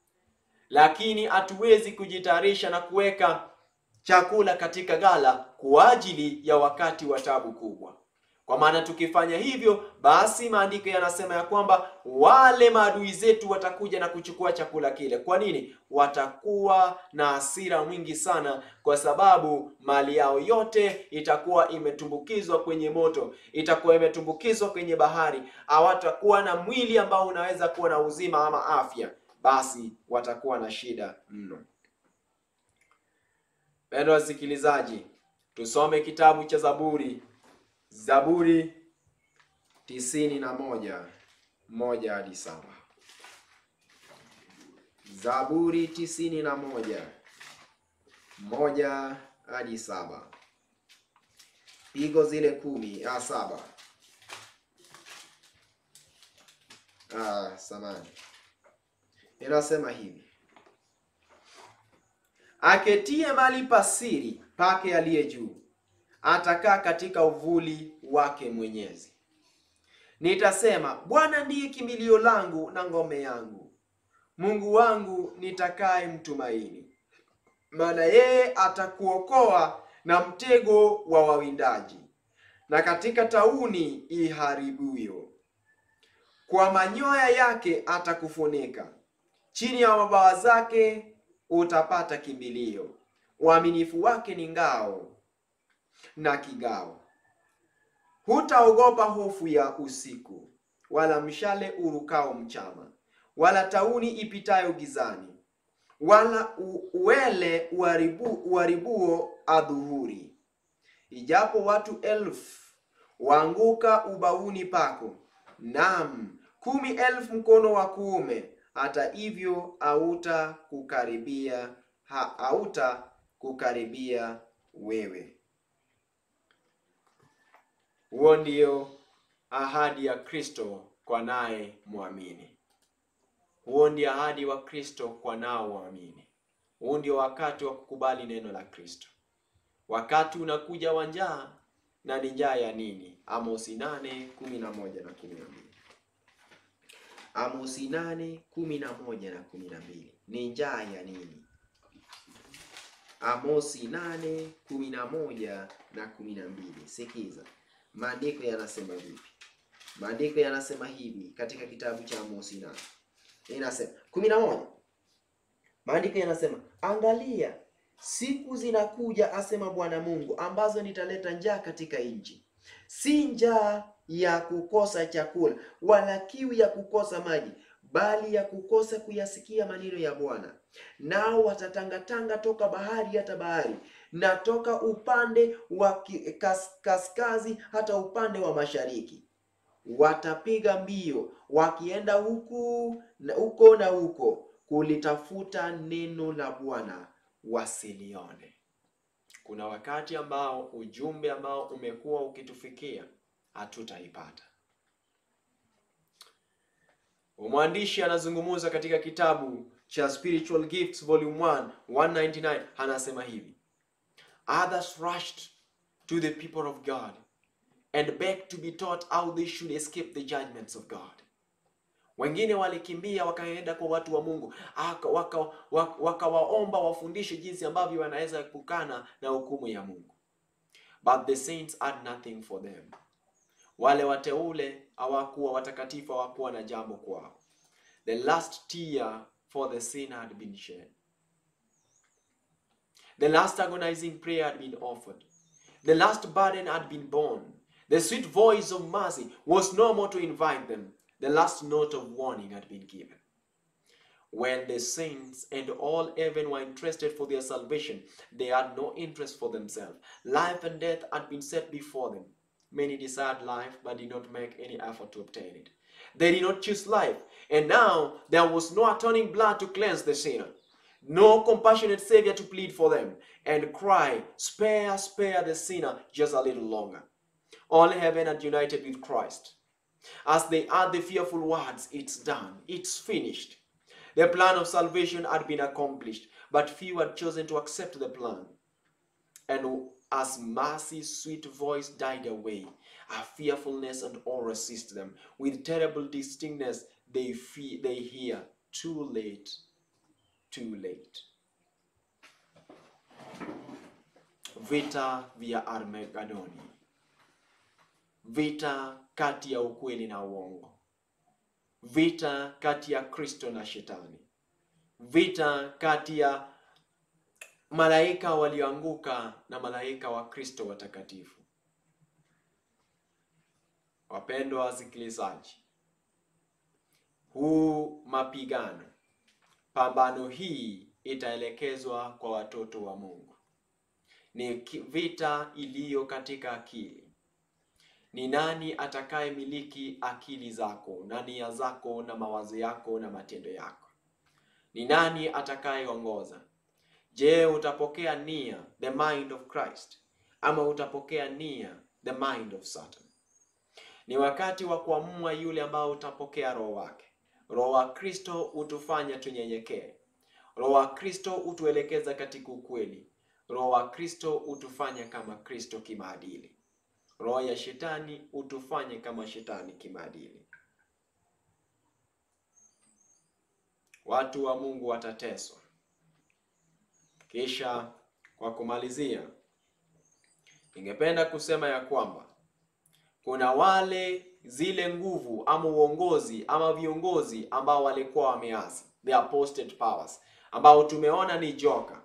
lakini hatuwezi kujitayarisha na kuweka chakula katika ghala kwa ajili ya wakati wa taabu kubwa. Kwa maana tukifanya hivyo, basi maandiko yanasema ya kwamba wale maadui zetu watakuja na kuchukua chakula kile. Kwa nini? Watakuwa na hasira mwingi sana, kwa sababu mali yao yote itakuwa imetumbukizwa kwenye moto, itakuwa imetumbukizwa kwenye bahari. Hawatakuwa na mwili ambao unaweza kuwa na uzima ama afya, basi watakuwa na shida mno. Pendwa wasikilizaji, tusome kitabu cha Zaburi, Zaburi tisini na moja moja hadi saba. Zaburi tisini na moja moja hadi saba. Pigo zile kumi ah, saba ah, samani inasema hivi: aketie mali pasiri pake aliye juu, atakaa katika uvuli wake Mwenyezi. Nitasema, Bwana ndiye kimbilio langu na ngome yangu, Mungu wangu nitakaye mtumaini. Maana yeye atakuokoa na mtego wa wawindaji na katika tauni iharibuyo. Kwa manyoya yake atakufunika, chini ya mabawa zake utapata kimbilio. Uaminifu wake ni ngao na kigao. Hutaogopa hofu ya usiku, wala mshale urukao mchana, wala tauni ipitayo gizani, wala u- uele uharibu, uharibuo adhuhuri. Ijapo watu elfu waanguka ubauni pako, naam kumi elfu mkono wa kuume, hata hivyo hauta kukaribia ha, hauta kukaribia wewe. Huo ndio ahadi ya Kristo kwa naye mwamini. Huo ndio ahadi wa Kristo kwa nao waamini. Huu ndio wakati wa kukubali neno la Kristo. Wakati unakuja wa njaa, na ni njaa ya nini? Amosi nane kumi na moja na kumi na mbili. Amosi nane kumi na moja na kumi na mbili ni njaa ya nini? Amosi nane kumi na moja na kumi na mbili. Sikiza maandiko yanasema vipi? Maandiko yanasema hivi katika kitabu cha Amosi nane inasema kumi na moja maandiko yanasema angalia, siku zinakuja, asema Bwana Mungu, ambazo nitaleta njaa katika nchi, si njaa ya kukosa chakula wala kiu ya kukosa maji, bali ya kukosa kuyasikia maneno ya Bwana. Nao watatangatanga toka bahari hata bahari, na toka upande wa ki- kas, kaskazi hata upande wa mashariki. Watapiga mbio wakienda huku na huko na huko kulitafuta neno la Bwana wasilione. Kuna wakati ambao ujumbe ambao umekuwa ukitufikia hatutaipata. Mwandishi anazungumza katika kitabu cha Spiritual Gifts Volume 1 199 anasema hivi: Others rushed to the people of God and begged to be taught how they should escape the judgments of God. Wengine walikimbia wakaenda kwa watu wa Mungu aka- waka- waka- wakawaomba wafundishe jinsi ambavyo wanaweza kukana na hukumu ya Mungu. But the saints had nothing for them. Wale wateule hawakuwa watakatifu, hawakuwa na jambo kwao. The last tear for the sin had been shed. The last agonizing prayer had been offered. The last burden had been borne. The sweet voice of mercy was no more to invite them. The last note of warning had been given. When the saints and all heaven were interested for their salvation, they had no interest for themselves. Life and death had been set before them. Many desired life but did not make any effort to obtain it. They did not choose life, and now there was no atoning blood to cleanse the sinner, no compassionate Savior to plead for them and cry, Spare, spare the sinner just a little longer. All heaven had united with Christ. As they heard the fearful words, It's done, it's finished. The plan of salvation had been accomplished, but few had chosen to accept the plan. And as mercy's sweet voice died away, a fearfulness and horror seized them. With terrible distinctness, they, fe- they hear, Too late, too late. Vita vya Armagedoni, vita kati ya ukweli na uongo, vita kati ya Kristo na Shetani, vita kati ya malaika walioanguka na malaika wa Kristo watakatifu. Wapendwa wasikilizaji, huu mapigano, pambano hii itaelekezwa kwa watoto wa Mungu. Ni ki- vita iliyo katika akili. Ni nani atakayemiliki akili zako na nia zako na mawazo yako na matendo yako? Ni nani atakayeongoza? Je, utapokea nia, the mind of Christ, ama utapokea nia, the mind of Satan? Ni wakati wa kuamua yule ambao utapokea roho wake. Roho wa Kristo hutufanya tunyenyekee. Roho wa Kristo hutuelekeza katika ukweli. Roho wa Kristo hutufanya kama Kristo kimaadili. Roho ya shetani hutufanya kama shetani kimaadili. Watu wa Mungu watateswa. Kisha kwa kumalizia, ningependa kusema ya kwamba kuna wale zile nguvu ama uongozi ama viongozi ambao walikuwa wameasi, the apostate powers, ambao tumeona ni joka.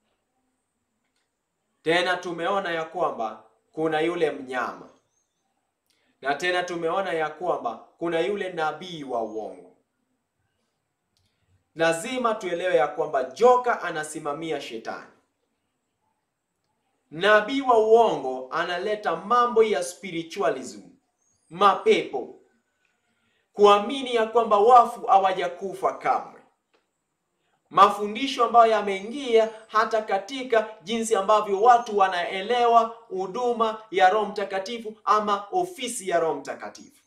Tena tumeona ya kwamba kuna yule mnyama, na tena tumeona ya kwamba kuna yule nabii wa uongo. Lazima tuelewe ya kwamba joka anasimamia shetani. Nabii wa uongo analeta mambo ya spiritualism, mapepo, kuamini ya kwamba wafu hawajakufa kamwe, mafundisho ambayo yameingia hata katika jinsi ambavyo watu wanaelewa huduma ya Roho Mtakatifu ama ofisi ya Roho Mtakatifu.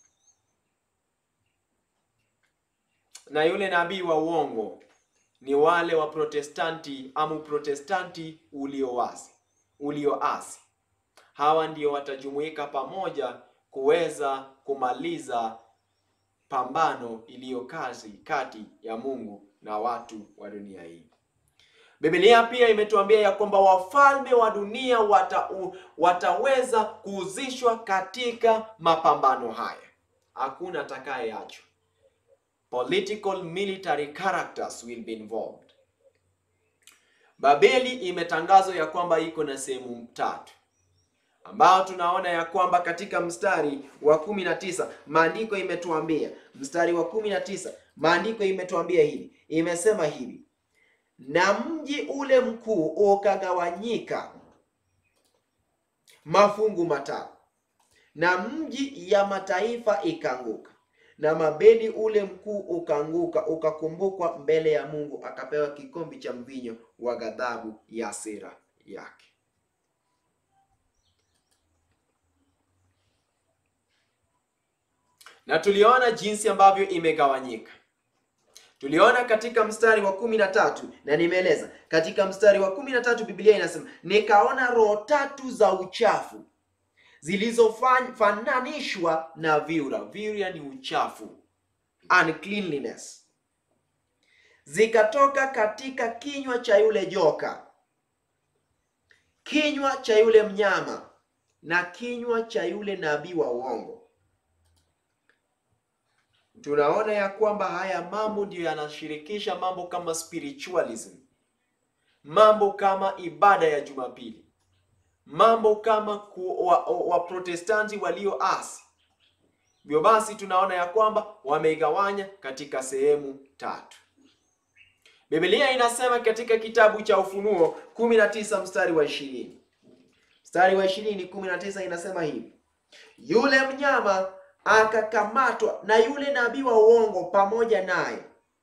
Na yule nabii wa uongo ni wale wa Protestanti ama Uprotestanti uliowazi ulioasi. Hawa ndio watajumuika pamoja kuweza kumaliza pambano iliyo kazi kati ya Mungu na watu wa dunia hii. Biblia pia imetuambia ya kwamba wafalme wa dunia wata, u, wataweza kuhusishwa katika mapambano haya. Hakuna atakayeachwa. Political military characters will be involved. Babeli imetangazwa ya kwamba iko na sehemu tatu ambao tunaona ya kwamba katika mstari wa kumi na tisa maandiko imetuambia, mstari wa kumi na tisa maandiko imetuambia hivi, imesema hivi, na mji ule mkuu ukagawanyika mafungu matatu, na mji ya mataifa ikaanguka, na Babeli ule mkuu ukaanguka, ukakumbukwa mbele ya Mungu, akapewa kikombe cha mvinyo wa ghadhabu ya hasira yake. Na tuliona jinsi ambavyo imegawanyika. Tuliona katika mstari wa kumi na tatu na nimeeleza katika mstari wa kumi na tatu Biblia inasema nikaona roho tatu za uchafu zilizofananishwa na vyura. Vyura ni uchafu, uncleanliness, zikatoka katika kinywa cha yule joka, kinywa cha yule mnyama na kinywa cha yule nabii wa uongo. Tunaona ya kwamba haya mambo ndiyo yanashirikisha mambo kama spiritualism, mambo kama ibada ya Jumapili, mambo kama Waprotestanti wa walioasi. Hivyo basi tunaona ya kwamba wameigawanya katika sehemu tatu. Biblia inasema katika kitabu cha Ufunuo 19 mstari wa ishirini mstari wa ishirini 19 inasema hivi, yule mnyama akakamatwa na yule nabii wa uongo pamoja naye.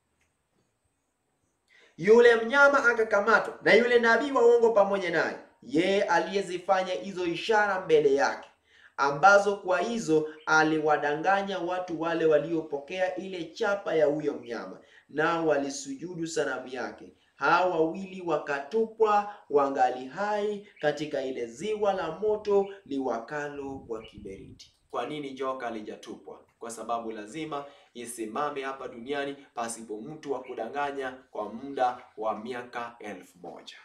Yule mnyama akakamatwa na yule nabii wa uongo pamoja naye, yeye aliyezifanya hizo ishara mbele yake, ambazo kwa hizo aliwadanganya watu wale waliopokea ile chapa ya huyo mnyama, nao walisujudu sanamu yake. Hao wawili wakatupwa wangali hai katika ile ziwa la moto liwakalo wa kiberiti. Kwa nini joka alijatupwa? Kwa sababu lazima isimame hapa duniani pasipo mtu wa kudanganya kwa muda wa miaka elfu moja.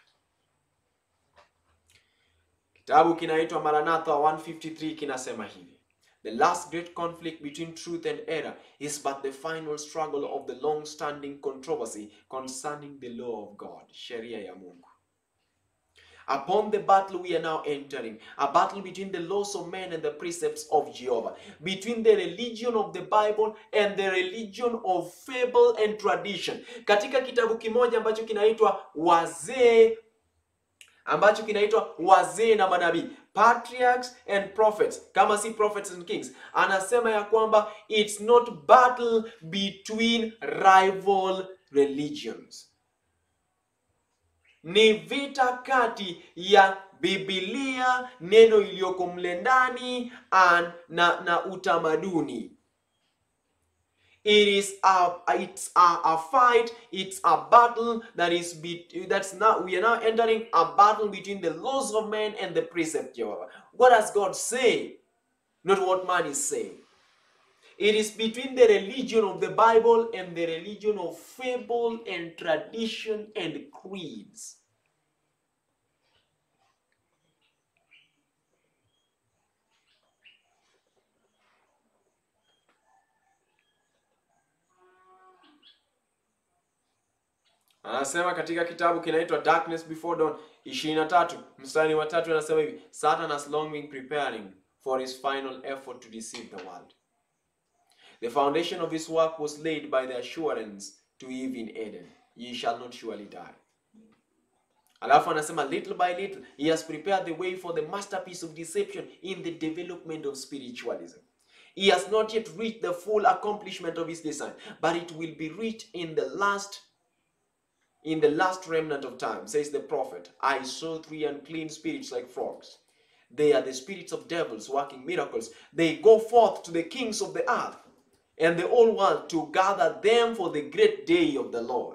Kitabu kinaitwa Maranatha 153 kinasema hivi: The last great conflict between truth and error is but the final struggle of the long-standing controversy concerning the law of God, sheria ya Mungu. Upon the battle we are now entering, a battle between the laws of men and the precepts of Jehovah, between the religion of the Bible and the religion of fable and tradition. Katika kitabu kimoja ambacho kinaitwa Wazee ambacho kinaitwa Wazee na Manabii, Patriarchs and Prophets, kama si Prophets and Kings, anasema ya kwamba it's not battle between rival religions ni vita kati ya Biblia, neno iliyoko mle ndani na, na utamaduni. It is a it's a, a fight, it's a battle that is be, that's now we are now entering a battle between the laws of man and the precept of Jehovah. What does God say? Not what man is saying. It is between the religion of the Bible and the religion of fable and tradition and creeds. Anasema katika kitabu kinaitwa Darkness Before Dawn 23 mstari wa tatu anasema hivi, Satan has long been preparing for his final effort to deceive the world. The foundation of his work was laid by the assurance to Eve in Eden, ye shall not surely die. Alafu anasema little by little he has prepared the way for the masterpiece of deception in the development of spiritualism. He has not yet reached the full accomplishment of his design, but it will be reached in the last in the last remnant of time, says the prophet. I saw three unclean spirits like frogs. They are the spirits of devils working miracles. They go forth to the kings of the earth and the whole world to gather them for the great day of the Lord.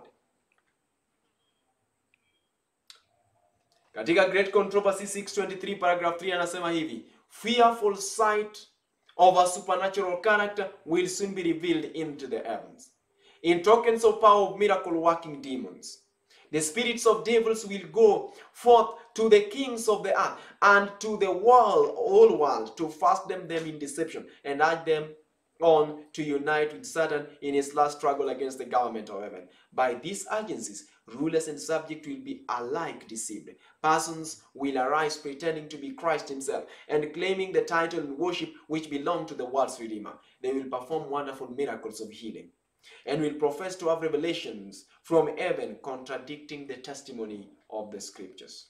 Katika Great Controversy 623 paragraph 3 anasema hivi, fearful sight of a supernatural character will soon be revealed into the heavens. In tokens of power of miracle working demons, the spirits of devils will go forth to the kings of the earth and to the world, whole world, to fasten them in deception and urge them on to unite with Satan in his last struggle against the government of heaven. By these agencies, rulers and subjects will be alike deceived. Persons will arise pretending to be Christ himself and claiming the title and worship which belong to the world's Redeemer. They will perform wonderful miracles of healing and will profess to have revelations from heaven contradicting the testimony of the scriptures.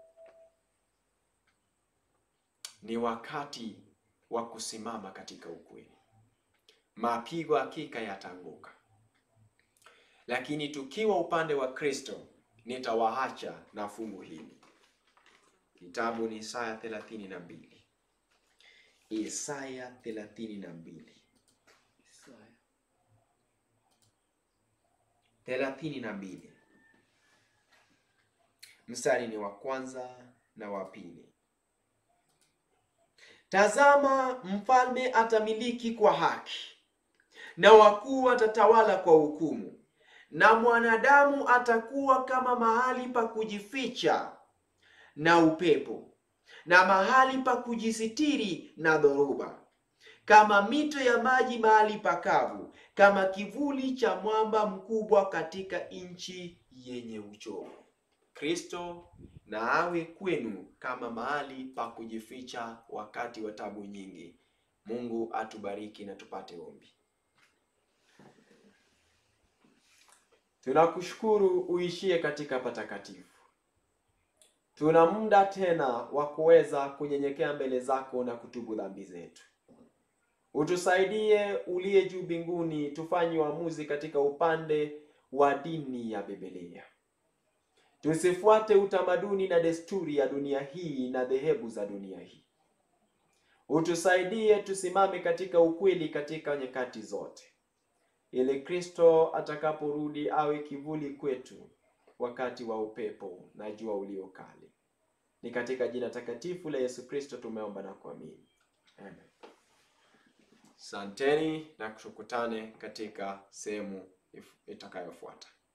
Ni wakati wa kusimama katika ukweli. Mapigo hakika yataanguka, lakini tukiwa upande wa Kristo, nitawaacha na fungu hili. Kitabu ni Isaya thelathini na mbili. Isaya thelathini na mbili Isaya. thelathini na mbili mstari ni wa kwanza na wa pili. Tazama, mfalme atamiliki kwa haki, na wakuu watatawala kwa hukumu, na mwanadamu atakuwa kama mahali pa kujificha na upepo, na mahali pa kujisitiri na dhoruba, kama mito ya maji mahali pakavu, kama kivuli cha mwamba mkubwa katika nchi yenye uchovu. Kristo na awe kwenu kama mahali pa kujificha wakati wa tabu nyingi. Mungu atubariki na tupate ombi. Tunakushukuru uishie katika patakatifu. Tuna muda tena wa kuweza kunyenyekea mbele zako na kutubu dhambi zetu. Utusaidie uliye juu mbinguni, tufanye uamuzi katika upande wa dini ya Biblia. Tusifuate utamaduni na desturi ya dunia hii na dhehebu za dunia hii. Utusaidie tusimame katika ukweli katika nyakati zote, ili Kristo atakaporudi awe kivuli kwetu wakati wa upepo na jua ulio kali. Ni katika jina takatifu la Yesu Kristo tumeomba na kuamini, amen. Santeni na tukutane katika sehemu if- itakayofuata.